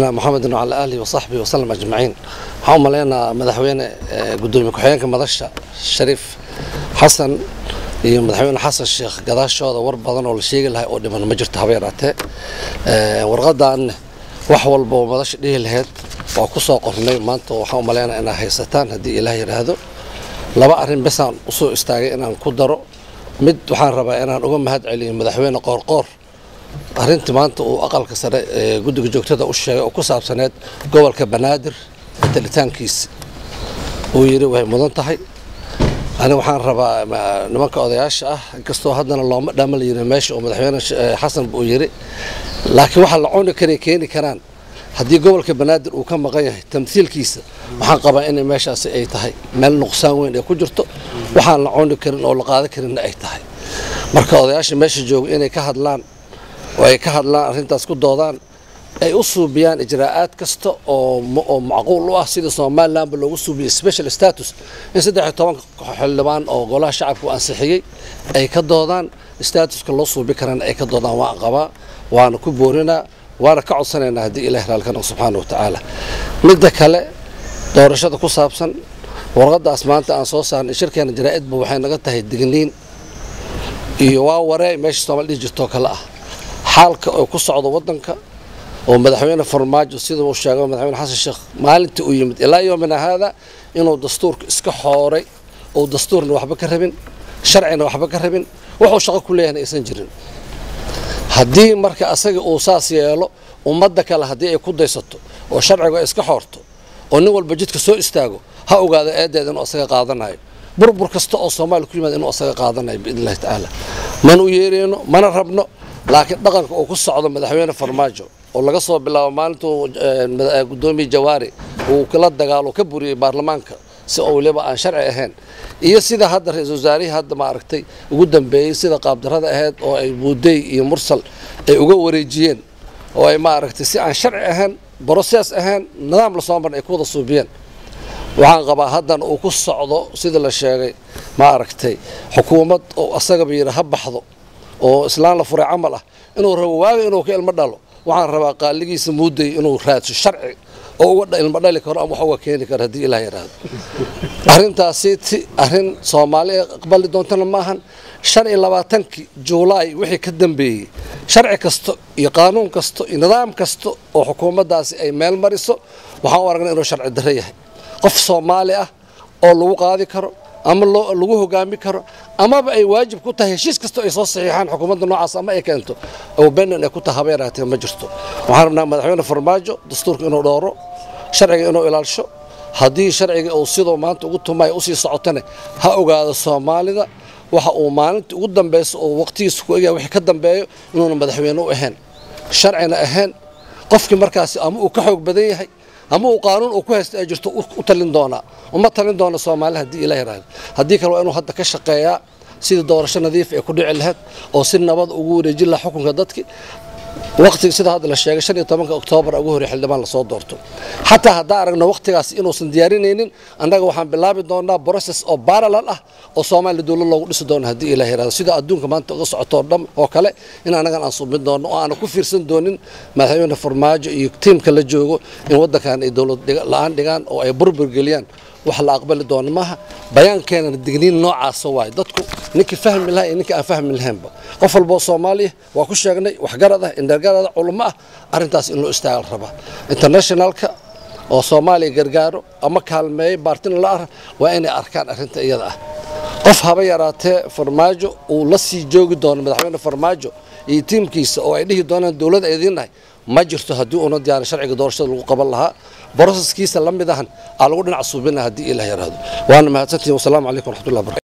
maxamed wacala aalihi wasaxbihi wasalam ajmaciin waxaan u maleynayaa madaxweyne gudoomiye ku-xigeenka madasha shariif xasan iyo madaxweyne xasan sheekh gadaashooda war badan oo la sheegi lahay oo dhiman ma jirto haba yaraatee warqadan wax walba oo madasha dhihi lahayd waa ku soo qornay maanta waxaan u maleynayaa inaa haysataan haddii ilaah yidhaahdo laba arrin besaan usoo istaagay inaan ku daro mid waxaan rabaa inaan uga mahad celiyo madaxweyne qoorqoor arrintii maanta uu aqalka sare ee guddiga joogtada u sheegay oo ku saabsaneed gobolka banaadir talitaankiisa uu yidhi way mudan tahay ani waxaan rabaa nimanka odayaasha ah inkastoo haddana looma dhama la yidhi meesha oo madaxweyne xasan uu yidhi laakiin waxa la cuni karay keeni karaan haddii gobolka banaadir uu ka maqan yahay tamhiilkiisa waxaan qabaa inay meeshaasi ay tahay meel nuqsaan weyn ay ku jirto waxaan la cuni karin oo la qaadan karinna ay tahay marka odayaasha meesha jooga inay ka hadlaan oo ay ka hadlaan arrintaas ku doodaan ay u suubiyaan ijraa'aad kasta oo oo macquul u ah sida somalilandba loogu suubiyey special status in saddex iyo tobanka xildhibaan oo golaha shacabku ansixiyey ay ka doodaan statuska loo suubi karana ay ka doodaan waan qabaa waana ku boorinaa waana ka codsanaynaa haddii ilahi raalkana subxaana wa tacaala midda kale doorashada ku saabsan warqadaas maanta aan soo saarnay shirkeena jaraa'idba waxay naga tahay digniin iyo waa waree meesha soomaali dhihi jirtoo kale ah xaalka oo ku socdo waddanka oo madaxweyne farmaajo sida uu sheegay madaxweyne xasan sheekh maalintii uu yimid ilaa yoomina haada inuu dastuurka iska xooray oo dastuurna waxba ka rabin sharcina waxba ka rabin wuxuu shaqo ku leeyahna aysan jirin haddii marka asaga uu saas yeelo ummadda kale haddii ay ku daysato oo sharciga ay iska xoorto oo nin walba jidka soo istaago ha ogaado eedeeda inuu asaga qaadanayo burbur kasta oo soomaaliya ku yimaada inuu asaga qaadanayo biidn illahi tacaala mana u yeereyno mana rabno laakiin dhaqanka uu ku socdo madaxweyne farmaajo oo laga soo bilaabo maalintuu gudoomiye jawaari uu kala dagaalo ka buriyey baarlamaanka si oo weliba aan sharci ahayn iyo sida hadda ra-iisul wasaarihii hadda maaragtay ugu dambeeyey sida qaabdarrada ahayd oo ay buudey iyo mursal ay uga wareejiyeen oo ay maaragtay si aan sharci ahayn broses ahayn nidaam lasoo marna ay ku wada suubiyeen waxaan qabaa haddana uu ku socdo sida la sheegay maaragtay xukuumad oo asagaba yidhi ha baxdo oo islaan la furay camal ah inuu rabo waaga inuu ka ilmo dhalo waxaan rabaa qaaligiisa muudday inuu raadso sharci oo uga ilmo dhali karo ama wax uga keeni karo haddii ilaah yidhaahdo arrintaasi ti arrin soomaali aqbali doontana maahan shan iyo labaatankii juulaay wixii ka dambeeyey sharci kasta iyo qaanuun kasta iyo nidaam kasta oo xukuumaddaasi ay meel mariso waxaan u aragnay inuu sharci darro yahay qof soomaali ah oo lagu qaadi karo ama lagu hogaami karo amaba ay waajib ku tahay heshiis kasta ay soo saxiixaan xukuumadda noocaas ama ay keento oo benan ay ku tahay haba yaraatee ma jirto waxaan rabnaa madaxweyne farmaajo dastuurka inuu dhooro sharciga inuu ilaalisho haddii sharciga uu sidoo maanta ugu tumaya usii socotane ha ogaado soomaalida waxa uu maalinta ugu dambeyso oo waqtigiisa ku egyahay wixii ka dambeeyo inuuna madaxweyne u ahayn sharcina ahayn qofkii markaasi ama uu ka xoog badan yahay ama uu qaanuun uu ku haysta ay jirto u talin doonaa uma talin doona soomaali haddii ila yaraahdo haddii kale waa inuu hadda ka shaqeeyaa sidii doorasho nadiif ay ku dhici lahayd oo si nabad ugu wareejin laha xukunka dadki waqtiga sida hadda la sheegay shan iyo tobanka oktoobar ugu horey xildhibaan lasoo doorto xataa haddaan aragno waqtigaas inuusan diyaarinaynin annaga waxaan bilaabi doonaa process oo parallel ah oo soomaaliya dowlad loogu dhisi doono haddii ilaah yaraahdo sida adduunka maanta uga socoto oo dhan oo kale in annagan aan subin doono oo aanan ku fiirsan doonin madaxweyne farmaajo iyo tiimka la joogo in waddankan ay dowlad la-aan dhigaan oo ay burbur geliyaan wax la aqbali doono maaha bayaankeenana digniin noocaasa waay dadku ninkii fahmi lahaa iyo ninkii aan fahmi lahaynba qof walboo soomaaliya waa ku sheegnay waxgarad ah indhargarada culummo ah arrintaas in loo istaagal rabaa internationalka oo soomaaliya gargaaro ama kaalmeeyo baartina la ah waa inay arkaan arrinta iyada ah qof haba yaraatee farmaajo uu la sii joogi doono madaxweyne farmaajo iyo tiimkiisa oo ay dhihi doonaan dowladda idiinnahay ma jirto haddii uuna diyaarin sharciga doorashada lagu qaban lahaa broseskiisa la mid ahan aa lagu dhinac suubina haddii ilaah yaraahdo waana mahadsantihin wasalaamu calaykum waraxmatullahi barakatu